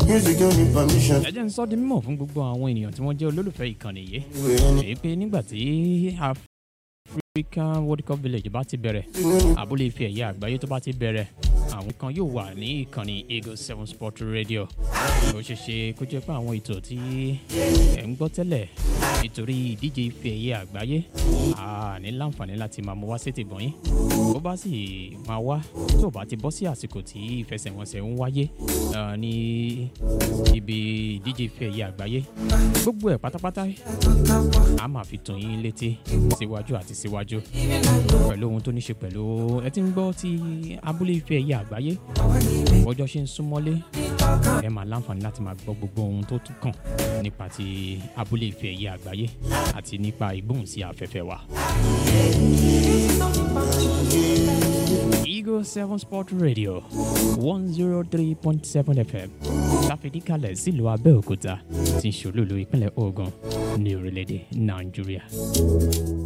Music don't need permission. ẹ jẹ́ ń sọ di mímọ̀ fún gbogbo àwọn ènìyàn tí wọ́n jẹ́ olólùfẹ́ ìkànnì yìí èyí pé nígbà tí African World Cup Village bá ti bẹ̀rẹ̀ abúlé ife ẹ̀yẹ àgbáyé tó bá ti bẹ̀rẹ̀ àwọn kan yóò wà ní ìkànnì Eagle Seven Sport Radio ó ṣeé ṣe kó jẹ́ pé àwọn ètò tí ẹ̀ ń gbọ́ tẹ́lẹ̀ nítorí ìdíje ife ẹ̀yẹ àgbáyé a ní láǹfààní láti máa mú wá sétí bọ̀yìn bó bá sì máa wá tó bá ti bọ́ sí àsìkò tí ìfẹsẹ̀wọnsẹ̀ ń wáyé ah, ní ibi ìdíje ife ẹ̀yẹ àgbáyé gbogbo ẹ̀ pátápátá a máa fi tún yín létí síwájú àti síwájú pẹ̀lú ohun tó ní ṣe pẹ̀lú ẹ ti ń gbọ́ ti abúlé ife ẹ̀yẹ àgbáyé ọjọ́ ṣe ń súnmọ́lé ẹ máa láǹfààní láti máa gbọ́ gbogbo ohun tó tún kàn nípa ti abúlé ife ẹ̀yẹ àgbáyé àti nípa ìgbóhùnsí afẹ́fẹ́ wa. Eagle Seven Sport Radio one zero three point seven FM láfidíkalẹ̀ sílùú Abẹ́òkúta tí ń ṣòlòlò ìpínlẹ̀ Ògùn ní orílẹ̀-èdè Nàìjíríà.